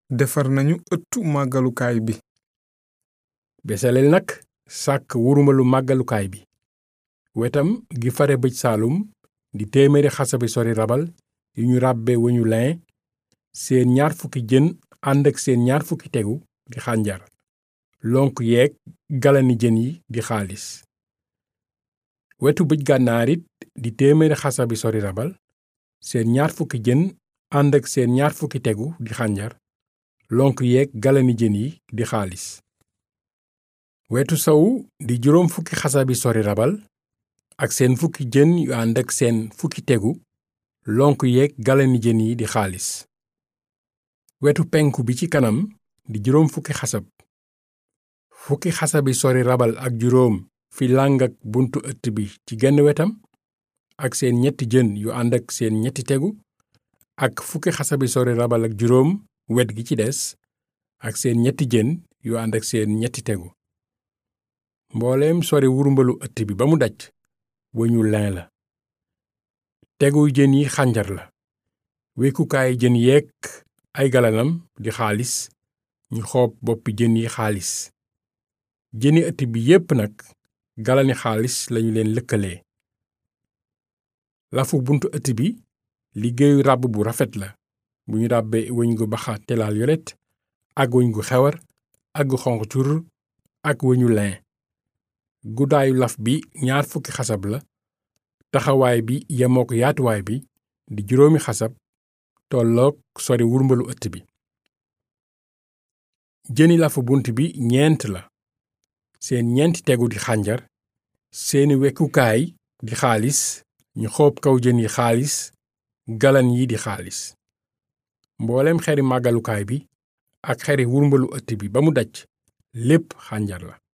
defar nañu ëttu màggalukaay bi besaleel nag sàkk wurumbalu màggalukaay bi wetam gi fare bëj saalum di téeméeri xasabi sori rabal yu ñu ràbbe weñu lin seen ñaar fukki jën ànd ak seen ñaar fukki tegu di xànjar lonk yeeg galani jën yi di xaalis wetu bëj gànnaar it di téeméeri xasabi sori rabal seen ñaar fukki jën ànd ak seen ñaar fukki tegu di xànjar lonk yeeg galani jën yi di xaalis wetu sowu di juróom fukki xasabi sori rabal ak seen fukki jën yu ànd ak seen fukki tegu lonk yeeg galani jën yi di xaalis wetu penku bi ci kanam di juróom fukki xasab fukki xasabi sori rabal ak juróom fi làng ak buntu ëtt bi ci genn wetam ak seen ñetti jën yu ànd ak seen ñetti tegu ak fukki xasabi sori rabal ak juróom wet gi ci des ak seen ñetti jën yu ànd ak seen ñetti tegu mbooleem sori wurumbalu ëtt bi ba mu daj wëñu lin la teguy jën yi xànjar la wekkukaay jën yeeg ay galanam di xaalis ñu xoob boppi jën yi xaalis jëni ëtt bi yépp nag galani xaalis lañu leen lëkkalee lafu buntu ëtt bi liggéeyu ràbb bu rafet la bu ñu ràbbe wëñ gu baxa telaal yolet ak wëñ gu xewar ak gu xonq cur ak wëñu lin guddaayu laf bi ñaar fukki xasab la taxawaay bi yemook yaatuwaay bi di juróomi xasab tollook sori wurmbalu ëtt bi jëni lafu bunt bi ñeent la seen ñeenti tegu di xànjar seeni wekkukaay di xaalis ñu xoob kaw jën yi xaalis galan yi di xaalis mbooleem xeri màggalukaay bi ak xeri wurmbalu ëtt bi ba mu daj lépp xànjar la